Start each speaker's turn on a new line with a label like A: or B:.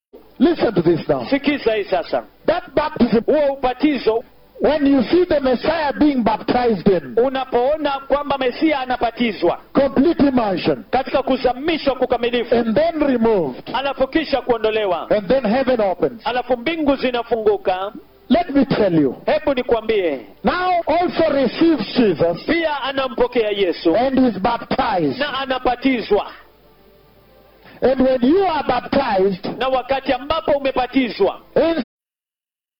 A: Listen to this now.
B: sikiza hii sasa
A: That baptism,
B: huo ubatizo
A: when you see the Messiah being baptized in,
B: unapoona kwamba mesia anabatizwa
A: complete immersion,
B: katika kuzamishwa kukamilifu
A: and then removed,
B: alafu kisha kuondolewa
A: and then heaven opens.
B: alafu mbingu zinafunguka
A: Let me tell you.
B: hebu nikwambie
A: Now also receives Jesus
B: pia anampokea yesu
A: and is baptized.
B: na anabatizwa
A: And when you are baptized,
B: na wakati ambapo umebatizwa